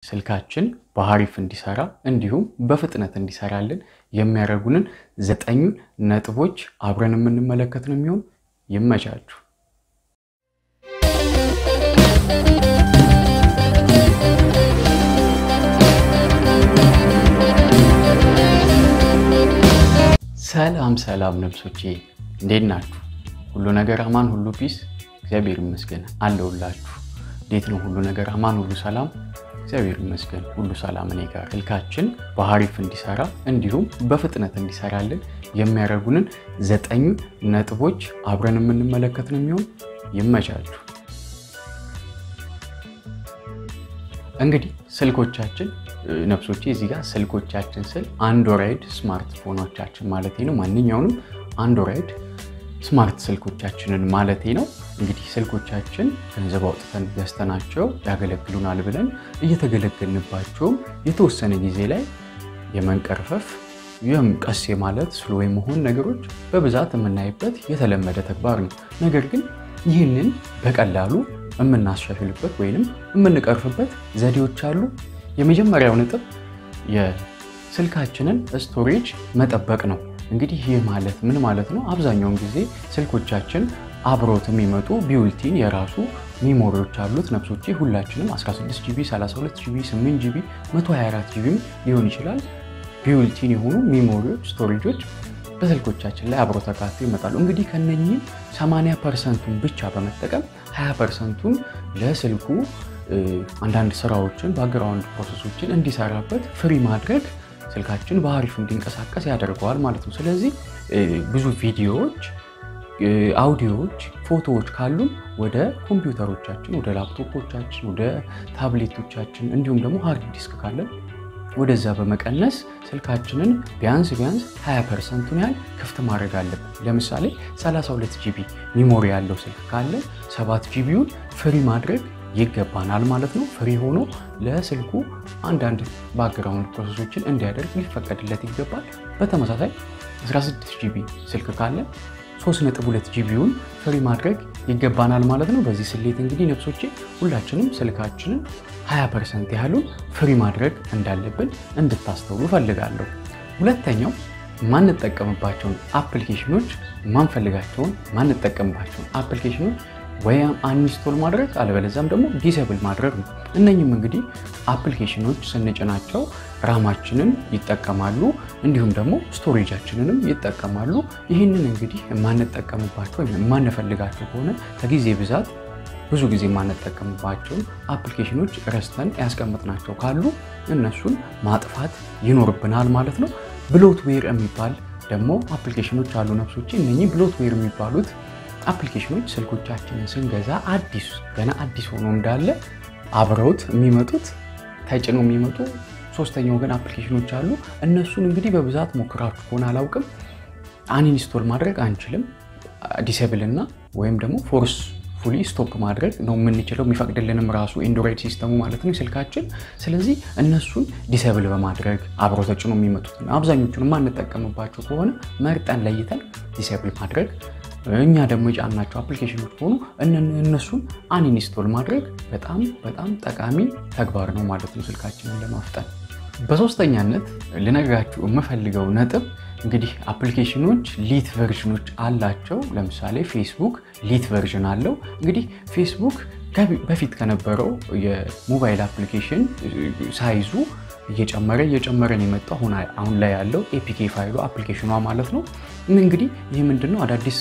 ስልካችን በአሪፍ እንዲሰራ እንዲሁም በፍጥነት እንዲሰራልን የሚያደርጉንን ዘጠኙን ነጥቦች አብረን የምንመለከት ነው የሚሆን። ይመቻችሁ። ሰላም ሰላም ነብሶቼ እንዴት ናችሁ? ሁሉ ነገር አማን፣ ሁሉ ፒስ፣ እግዚአብሔር ይመስገን አለሁላችሁ። እንዴት ነው? ሁሉ ነገር አማን፣ ሁሉ ሰላም፣ እግዚአብሔር ይመስገን ሁሉ ሰላም እኔ ጋር። ስልካችን በአሪፍ እንዲሰራ እንዲሁም በፍጥነት እንዲሰራልን የሚያደርጉንን ዘጠኙ ነጥቦች አብረን የምንመለከት ነው የሚሆን። ይመቻችሁ። እንግዲህ ስልኮቻችን ነፍሶቼ እዚህ ጋር ስልኮቻችን ስል አንድሮይድ ስማርትፎኖቻችን ማለቴ ነው። ማንኛውንም አንድሮይድ ስማርት ስልኮቻችንን ማለቴ ነው። እንግዲህ ስልኮቻችን ገንዘብ አውጥተን ገዝተናቸው ያገለግሉናል ብለን እየተገለገልንባቸውም የተወሰነ ጊዜ ላይ የመንቀርፈፍ ይህም ቀስ ማለት ስሎ የመሆን ነገሮች በብዛት የምናይበት የተለመደ ተግባር ነው። ነገር ግን ይህንን በቀላሉ የምናሻሽልበት ወይንም የምንቀርፍበት ዘዴዎች አሉ። የመጀመሪያው ነጥብ የስልካችንን ስቶሬጅ መጠበቅ ነው። እንግዲህ ይህ ማለት ምን ማለት ነው? አብዛኛውን ጊዜ ስልኮቻችን አብሮት የሚመጡ ቢውልቲን የራሱ ሚሞሪዎች አሉት። ነፍሶቼ ሁላችንም 16 ጂቢ፣ 32 ጂቢ፣ 8 ጂቢ፣ 124 ጂቢም ሊሆን ይችላል። ቢውልቲን የሆኑ ሚሞሪዎች ስቶሬጆች በስልኮቻችን ላይ አብሮ ተካተው ይመጣሉ። እንግዲህ ከነኚህ 80 ፐርሰንቱን ብቻ በመጠቀም 20 ፐርሰንቱን ለስልኩ አንዳንድ ስራዎችን ባክግራውንድ ፕሮሰሶችን እንዲሰራበት ፍሪ ማድረግ ስልካችን በአሪፍ እንዲንቀሳቀስ ያደርገዋል ማለት ነው። ስለዚህ ብዙ ቪዲዮዎች፣ አውዲዮዎች፣ ፎቶዎች ካሉን ወደ ኮምፒውተሮቻችን፣ ወደ ላፕቶፖቻችን፣ ወደ ታብሌቶቻችን እንዲሁም ደግሞ ሃርድ ዲስክ ካለን ወደዛ በመቀነስ ስልካችንን ቢያንስ ቢያንስ 20 ፐርሰንቱን ያህል ክፍት ማድረግ አለብን። ለምሳሌ 32 ጂቢ ሚሞሪ ያለው ስልክ ካለ 7 ጂቢውን ፍሪ ማድረግ ይገባናል ማለት ነው። ፍሪ ሆኖ ለስልኩ አንዳንድ ባክግራውንድ ፕሮሰሶችን እንዲያደርግ ሊፈቀድለት ይገባል። በተመሳሳይ 16 ጂቢ ስልክ ካለ 3.2 ጂቢውን ፍሪ ማድረግ ይገባናል ማለት ነው። በዚህ ስሌት እንግዲህ ነፍሶቼ ሁላችንም ስልካችንን 20 ፐርሰንት ያህሉን ፍሪ ማድረግ እንዳለብን እንድታስተውሉ ፈልጋለሁ። ሁለተኛው ማንጠቀምባቸውን አፕሊኬሽኖች ማንፈልጋቸውን ማንጠቀምባቸውን አፕሊኬሽኖች ወይም አንስቶል ማድረግ አለበለዚያም ደግሞ ዲሰብል ማድረግ ነው። እነኝም እንግዲህ አፕሊኬሽኖች ስንጭናቸው ራማችንን ይጠቀማሉ፣ እንዲሁም ደግሞ ስቶሬጃችንንም ይጠቀማሉ። ይህንን እንግዲህ የማንጠቀምባቸው ወይም የማንፈልጋቸው ከሆነ ከጊዜ ብዛት ብዙ ጊዜ የማንጠቀምባቸውን አፕሊኬሽኖች ረስተን ያስቀምጥናቸው ካሉ እነሱን ማጥፋት ይኖርብናል ማለት ነው። ብሎትዌር የሚባል ደግሞ አፕሊኬሽኖች አሉ ነፍሶቼ። እነኚህ ብሎትዌር የሚባሉት አፕሊኬሽኖች ስልኮቻችንን ስንገዛ አዲስ ገና አዲስ ሆኖ እንዳለ አብረውት የሚመጡት ተጭነው የሚመጡ ሶስተኛ ወገን አፕሊኬሽኖች አሉ። እነሱን እንግዲህ በብዛት ሞክራችሁ ከሆነ አላውቅም፣ አንኢንስቶል ማድረግ አንችልም። ዲሴብል እና ወይም ደግሞ ፎርስ ፉሊ ስቶፕ ማድረግ ነው የምንችለው፣ የሚፈቅድልንም ራሱ ኤንድሮይድ ሲስተሙ ማለት ነው ስልካችን። ስለዚህ እነሱን ዲሴብል በማድረግ አብሮ ተጭኖ የሚመጡትን አብዛኞቹን የማንጠቀምባቸው ከሆነ መርጠን ለይተን ዲሴብል ማድረግ እኛ ደግሞ የጫናቸው አፕሊኬሽኖች ከሆኑ እነሱን አንኢንስቶል ማድረግ በጣም በጣም ጠቃሚ ተግባር ነው ማለት ነው ስልካችንን ለማፍጠን። በሶስተኛነት ልነግራችሁ የምፈልገው ነጥብ እንግዲህ አፕሊኬሽኖች ሊት ቨርዥኖች አላቸው። ለምሳሌ ፌስቡክ ሊት ቨርዥን አለው። እንግዲህ ፌስቡክ በፊት ከነበረው የሞባይል አፕሊኬሽን ሳይዙ እየጨመረ እየጨመረ ነው የመጣው አሁን ላይ ያለው ኤፒኬ ፋይሉ አፕሊኬሽኗ ማለት ነው። እንግዲህ ይህ ምንድነው አዳዲስ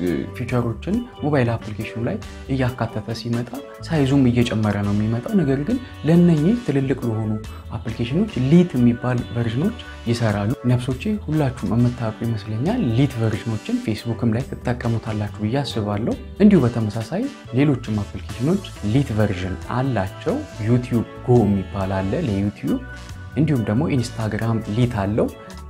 ፊቸሮችን ሞባይል አፕሊኬሽኑ ላይ እያካተተ ሲመጣ ሳይዙም እየጨመረ ነው የሚመጣው። ነገር ግን ለእነኚህ ትልልቅ ለሆኑ አፕሊኬሽኖች ሊት የሚባል ቨርዥኖች ይሰራሉ። ነፍሶቼ ሁላችሁም የምታውቁ ይመስለኛል። ሊት ቨርዥኖችን ፌስቡክም ላይ ትጠቀሙታላችሁ ብዬ አስባለሁ። እንዲሁ በተመሳሳይ ሌሎችም አፕሊኬሽኖች ሊት ቨርዥን አላቸው። ዩቲዩብ ጎ የሚባል አለ ለዩቲዩብ እንዲሁም ደግሞ ኢንስታግራም ሊት አለው።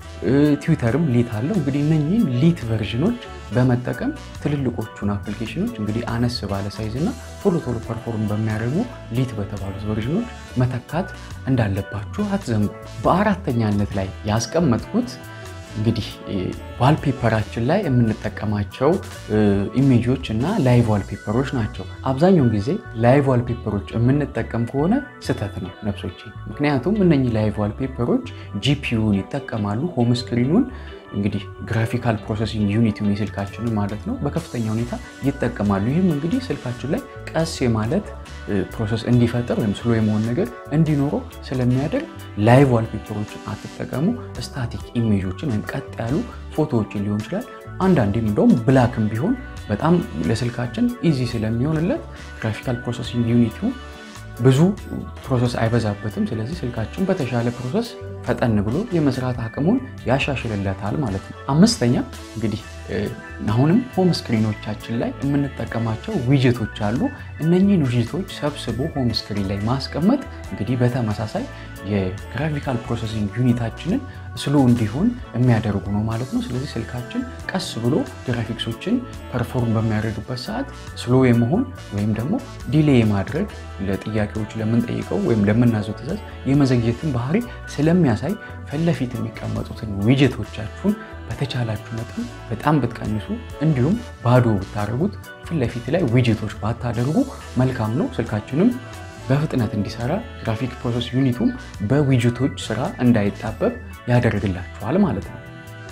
ትዊተርም ሊት አለው። እንግዲህ እነኚህን ሊት ቨርዥኖች በመጠቀም ትልልቆቹን አፕሊኬሽኖች እንግዲህ አነስ ባለ ሳይዝ እና ቶሎ ቶሎ ፐርፎርም በሚያደርጉ ሊት በተባሉት ቨርዥኖች መተካት እንዳለባችሁ አትዘንጉ። በአራተኛነት ላይ ያስቀመጥኩት እንግዲህ ዋልፔፐራችን ላይ የምንጠቀማቸው ኢሜጆች እና ላይቭ ዋልፔፐሮች ናቸው። አብዛኛውን ጊዜ ላይቭ ዋልፔፐሮች የምንጠቀም ከሆነ ስህተት ነው ነፍሶቼ። ምክንያቱም እነኚህ ላይቭ ዋልፔፐሮች ጂፒዩን ይጠቀማሉ። ሆም ስክሪኑን እንግዲህ ግራፊካል ፕሮሰሲንግ ዩኒቲውን የስልካችንን ማለት ነው በከፍተኛ ሁኔታ ይጠቀማሉ። ይህም እንግዲህ ስልካችን ላይ ቀስ የማለት ፕሮሰስ እንዲፈጠር ወይም ስሎ የመሆን ነገር እንዲኖረው ስለሚያደርግ ላይቭ ዋልፔፐሮችን አትጠቀሙ። ስታቲክ ኢሜጆችን ወይም ቀጥ ያሉ ፎቶዎችን ሊሆን ይችላል። አንዳንዴም እንደውም ብላክም ቢሆን በጣም ለስልካችን ኢዚ ስለሚሆንለት ግራፊካል ፕሮሰሲንግ ዩኒቲው ብዙ ፕሮሰስ አይበዛበትም። ስለዚህ ስልካችን በተሻለ ፕሮሰስ ፈጠን ብሎ የመስራት አቅሙን ያሻሽልለታል ማለት ነው። አምስተኛ እንግዲህ አሁንም ሆም ስክሪኖቻችን ላይ የምንጠቀማቸው ዊጀቶች አሉ። እነኚህን ዊጀቶች ሰብስቦ ሆም ስክሪን ላይ ማስቀመጥ እንግዲህ በተመሳሳይ የግራፊካል ፕሮሰሲንግ ዩኒታችንን ስሎ እንዲሆን የሚያደርጉ ነው ማለት ነው። ስለዚህ ስልካችን ቀስ ብሎ ግራፊክሶችን ፐርፎርም በሚያደርግበት ሰዓት ስሎ የመሆን ወይም ደግሞ ዲሌ የማድረግ ለጥያቄዎች ለምንጠይቀው ወይም ለምናዘው ትዕዛዝ የመዘግየትን ባህሪ ስለሚያሳይ ፊት ለፊት የሚቀመጡትን ዊጀቶቻችሁን በተቻላችሁ መጠን በጣም ብትቀንሱ እንዲሁም ባዶ ብታደርጉት ፊት ለፊት ላይ ዊጀቶች ባታደርጉ መልካም ነው። ስልካችንም በፍጥነት እንዲሰራ ግራፊክ ፕሮሰስ ዩኒቱም በዊጀቶች ስራ እንዳይጣበብ ያደርግላችኋል ማለት ነው።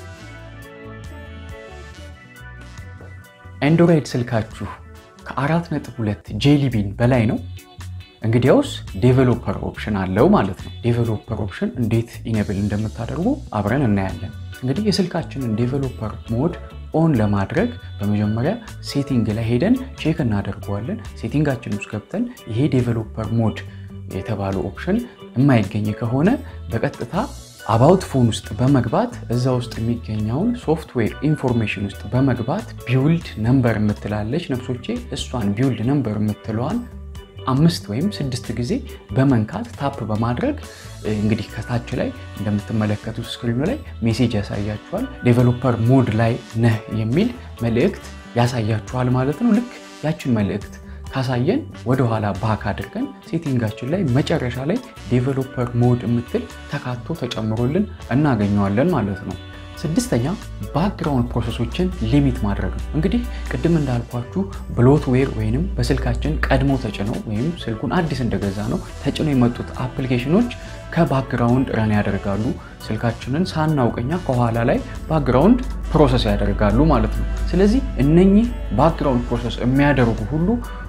አንድሮይድ ስልካችሁ ከ4.2 ጄሊቢን በላይ ነው። እንግዲያውስ ዴቨሎፐር ኦፕሽን አለው ማለት ነው። ዴቨሎፐር ኦፕሽን እንዴት ኢኔብል እንደምታደርጉ አብረን እናያለን። እንግዲህ የስልካችንን ዴቨሎፐር ሞድ ኦን ለማድረግ በመጀመሪያ ሴቲንግ ላይ ሄደን ቼክ እናደርገዋለን። ሴቲንጋችን ውስጥ ገብተን ይሄ ዴቨሎፐር ሞድ የተባለው ኦፕሽን የማይገኝ ከሆነ በቀጥታ አባውት ፎን ውስጥ በመግባት እዛ ውስጥ የሚገኘውን ሶፍትዌር ኢንፎርሜሽን ውስጥ በመግባት ቢውልድ ነምበር የምትላለች ነፍሶቼ፣ እሷን ቢውልድ ነምበር የምትለዋን አምስት ወይም ስድስት ጊዜ በመንካት ታፕ በማድረግ እንግዲህ ከታች ላይ እንደምትመለከቱት ስክሪኑ ላይ ሜሴጅ ያሳያችኋል። ዴቨሎፐር ሞድ ላይ ነህ የሚል መልእክት ያሳያችኋል ማለት ነው። ልክ ያችን መልእክት ካሳየን ወደኋላ ባክ አድርገን ሴቲንጋችን ላይ መጨረሻ ላይ ዴቨሎፐር ሞድ የምትል ተካቶ ተጨምሮልን እናገኘዋለን ማለት ነው። ስድስተኛ ባክግራውንድ ፕሮሰሶችን ሊሚት ማድረግ ነው። እንግዲህ ቅድም እንዳልኳችሁ ብሎትዌር ወይንም በስልካችን ቀድሞ ተጭነው ወይም ስልኩን አዲስ እንደገዛ ነው ተጭነው የመጡት አፕሊኬሽኖች ከባክግራውንድ ረን ያደርጋሉ። ስልካችንን ሳናውቀኛ ከኋላ ላይ ባክግራውንድ ፕሮሰስ ያደርጋሉ ማለት ነው። ስለዚህ እነኚህ ባክግራውንድ ፕሮሰስ የሚያደርጉ ሁሉ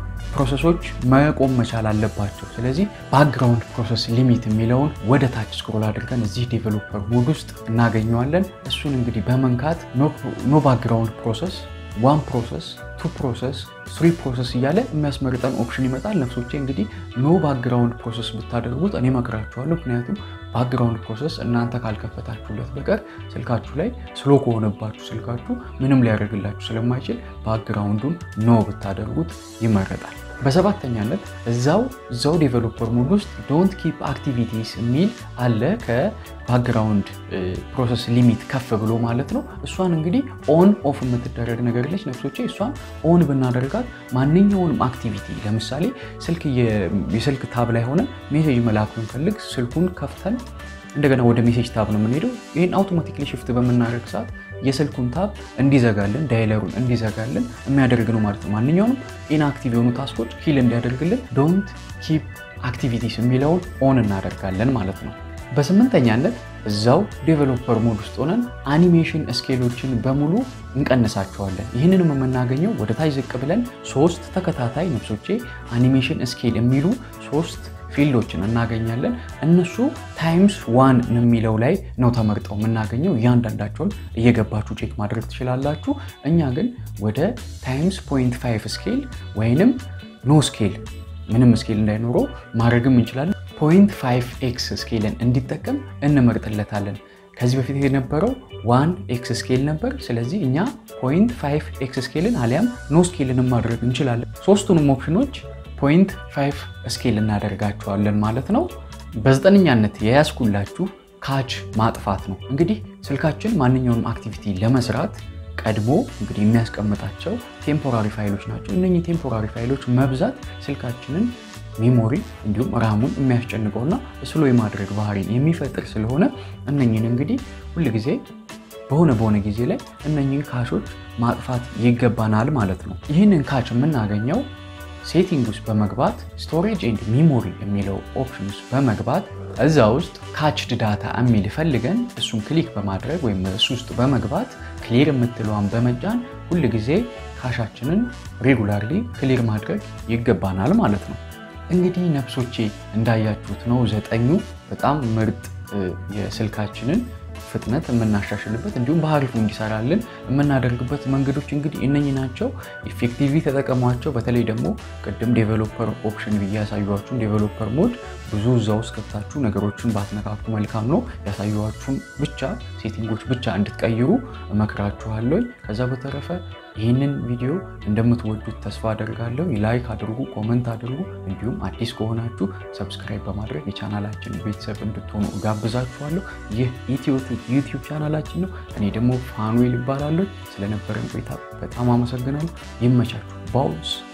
ፕሮሰሶች መቆም መቻል አለባቸው። ስለዚህ ባክግራውንድ ፕሮሰስ ሊሚት የሚለውን ወደ ታች ስክሮል አድርገን እዚህ ዴቨሎፐር ሞድ ውስጥ እናገኘዋለን። እሱን እንግዲህ በመንካት ኖ ባክግራውንድ ፕሮሰስ፣ ዋን ፕሮሰስ፣ ቱ ፕሮሰስ፣ ስሪ ፕሮሰስ እያለ የሚያስመርጠን ኦፕሽን ይመጣል። ነፍሶቼ እንግዲህ ኖ ባክግራውንድ ፕሮሰስ ብታደርጉት እኔ መክራችኋለሁ። ምክንያቱም ባክግራውንድ ፕሮሰስ እናንተ ካልከፈታችሁለት በቀር ስልካችሁ ላይ ስሎ ከሆነባችሁ ስልካችሁ ምንም ሊያደርግላችሁ ስለማይችል ባክግራውንዱን ኖ ብታደርጉት ይመረጣል። በሰባተኛነት እዛው እዛው ዴቨሎፐር ሞድ ውስጥ ዶንት ኪፕ አክቲቪቲስ የሚል አለ ከባክግራውንድ ፕሮሰስ ሊሚት ከፍ ብሎ ማለት ነው። እሷን እንግዲህ ኦን ኦፍ የምትደረግ ነገር ለች ነፍሶቼ እሷን ኦን ብናደርጋት ማንኛውንም አክቲቪቲ ለምሳሌ ስልክ የስልክ ታብ ላይ ሆነን ሜሴጅ መላክ ብንፈልግ ስልኩን ከፍተን እንደገና ወደ ሜሴጅ ታብ ነው የምንሄደው። ይህን አውቶማቲክሊ ሽፍት በምናደርግ ሰዓት የስልኩን ታብ እንዲዘጋልን ዳይለሩን እንዲዘጋልን የሚያደርግ ነው ማለት ነው። ማንኛውንም ኢንአክቲቭ የሆኑ ታስኮች ኪል እንዲያደርግልን ዶንት ኪፕ አክቲቪቲስ የሚለውን ኦን እናደርጋለን ማለት ነው። በስምንተኛነት እዛው ዴቨሎፐር ሞድ ውስጥ ሆነን አኒሜሽን ስኬሎችን በሙሉ እንቀንሳቸዋለን። ይህንንም የምናገኘው ወደ ታች ዝቅ ብለን ሶስት ተከታታይ ነፍሶቼ አኒሜሽን ስኬል የሚሉ ሶስት ፊልዶችን እናገኛለን። እነሱ ታይምስ ዋን የሚለው ላይ ነው ተመርጠው የምናገኘው። እያንዳንዳቸውን እየገባችሁ ቼክ ማድረግ ትችላላችሁ። እኛ ግን ወደ ታይምስ ፖይንት ፋይቭ ስኬል ወይንም ኖ ስኬል ምንም ስኬል እንዳይኖረው ማድረግም እንችላለን። ፖይንት ፋይቭ ኤክስ ስኬልን እንዲጠቀም እንመርጥለታለን። ከዚህ በፊት የነበረው ዋን ኤክስ ስኬል ነበር። ስለዚህ እኛ ፖይንት ፋይቭ ኤክስ ስኬልን አሊያም ኖ ስኬልን ማድረግ እንችላለን። ሶስቱንም ኦፕሽኖች ፖይንት ፋይቭ ስኬል እናደርጋቸዋለን ማለት ነው። በዘጠነኛነት የያዝኩላችሁ ካች ማጥፋት ነው። እንግዲህ ስልካችን ማንኛውንም አክቲቪቲ ለመስራት ቀድሞ እንግዲህ የሚያስቀምጣቸው ቴምፖራሪ ፋይሎች ናቸው። እነኚህ ቴምፖራሪ ፋይሎች መብዛት ስልካችንን ሜሞሪ እንዲሁም ራሙን የሚያስጨንቀውና ስሎ የማድረግ ባህሪን የሚፈጥር ስለሆነ እነኝን እንግዲህ ሁልጊዜ በሆነ በሆነ ጊዜ ላይ እነኝህን ካሾች ማጥፋት ይገባናል ማለት ነው። ይህንን ካች የምናገኘው ሴቲንግ ውስጥ በመግባት ስቶሬጅ ኤንድ ሚሞሪ የሚለው ኦፕሽን ውስጥ በመግባት እዛ ውስጥ ካችድ ዳታ የሚል ፈልገን እሱን ክሊክ በማድረግ ወይም እሱ ውስጥ በመግባት ክሊር የምትለዋን በመጫን ሁል ጊዜ ካሻችንን ሬጉላርሊ ክሊር ማድረግ ይገባናል ማለት ነው። እንግዲህ ነፍሶቼ እንዳያችሁት ነው ዘጠኙ በጣም ምርጥ የስልካችንን ፍጥነት የምናሻሽልበት እንዲሁም በአሪፉ እንዲሰራልን የምናደርግበት መንገዶች እንግዲህ እነኚህ ናቸው። ኢፌክቲቭሊ ተጠቀሟቸው። በተለይ ደግሞ ቅድም ዴቨሎፐር ኦፕሽን ብዬ ያሳዩችሁን ዴቨሎፐር ሞድ ብዙ እዛ ውስጥ ገብታችሁ ነገሮችን ባትነካኩ መልካም ነው። ያሳዩችሁን ብቻ ሴቲንጎች ብቻ እንድትቀይሩ እመክራችኋለሁ። ከዛ በተረፈ ይህንን ቪዲዮ እንደምትወዱት ተስፋ አደርጋለሁ። ላይክ አድርጉ፣ ኮመንት አድርጉ። እንዲሁም አዲስ ከሆናችሁ ሰብስክራይብ በማድረግ የቻናላችን ቤተሰብ እንድትሆኑ ጋብዛችኋለሁ። ይህ ኢትዮቴክ ዩቲዩብ ቻናላችን ነው። እኔ ደግሞ ፋኑኤል ይባላለሁ። ስለነበረን ቆይታ በጣም አመሰግናለሁ። ይመቻችሁ። ባውስ